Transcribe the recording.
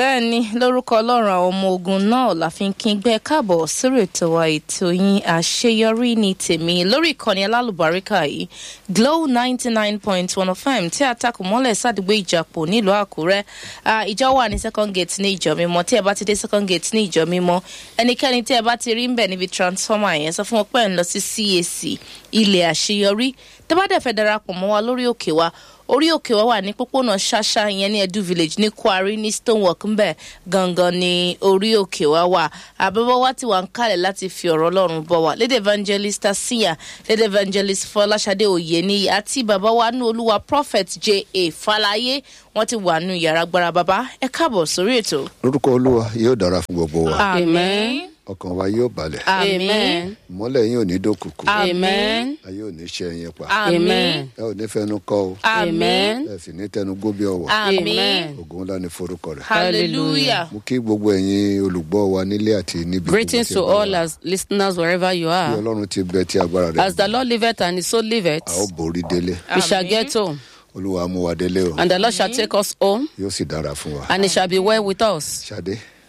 bẹ́ẹ̀ ni lórúkọ ọlọ́run àwọn ọmọ ogun náà la fi ń kí gbẹ́ káàbọ̀ sórí ètò wa ètò yín àṣeyọrí ní tèmi lórí ìkànnì alálùbáríkà yìí glow ninety nine point one fm tí a takò mọ́lẹ̀ sádùúgbò ìjàpọ̀ nílùú àkúrẹ́ ìjọ wà ní second gate ní ìjọ mímọ́ tí ẹ bá ti dé second gate ní ìjọ mímọ́ ẹnikẹ́ni tí ẹ bá ti rí ń bẹ̀ níbi transformer yẹn sọ fún wọn pé ẹ̀ ń lọ sí cac ilẹ̀ àṣeyọrí tẹ́ bá dẹ̀ fẹ́ darapọ̀ mọ́ wa lórí òkè wa orí òkè wa wà ní pópónà ṣáṣá ìyẹn ní edu village ní kwari ní stonework ńbẹ gangan ní orí òkè wa wà àbẹ̀bọ̀ wa ti wà ń kalẹ̀ láti fi ọ̀rọ̀ ọlọ́run bọ̀ wá lédè evangelist asiya lédè evangelist fọláṣadé òyení àti bàbá wa ní olúwa prophet j a falaye wọn ti wà nù yàrá gbára bàbá ẹ káàbọ̀ sórí ètò. lórúkọ olúwa yóò dára fún gbogbo wa amen ọkàn wa yóò balẹ̀ amen ìmọ́lẹ̀ yín ò ní dókùkù amen ayé ò ní ṣe ẹyin pa amen ẹ ò ní fẹnu kọ o amen ẹ sì ní tẹnu gbóbi ọwọ amen ògùn ńlá ní forúkọ rẹ hallelujah. mo kí gbogbo ẹ̀yin olùgbọ́ wa nílé àti níbi Greetings tí to ẹ bá all wà. as listeners wherever you bí are. ọlọ́run ti bẹ tí agbára rẹ As the Lord liveth and his soul liveth, a ó borí délé we shall get home, olúwa mú wa délé o and the Lord shall take us home, yóò sì dára fún wa and it shall be well with us. ṣadé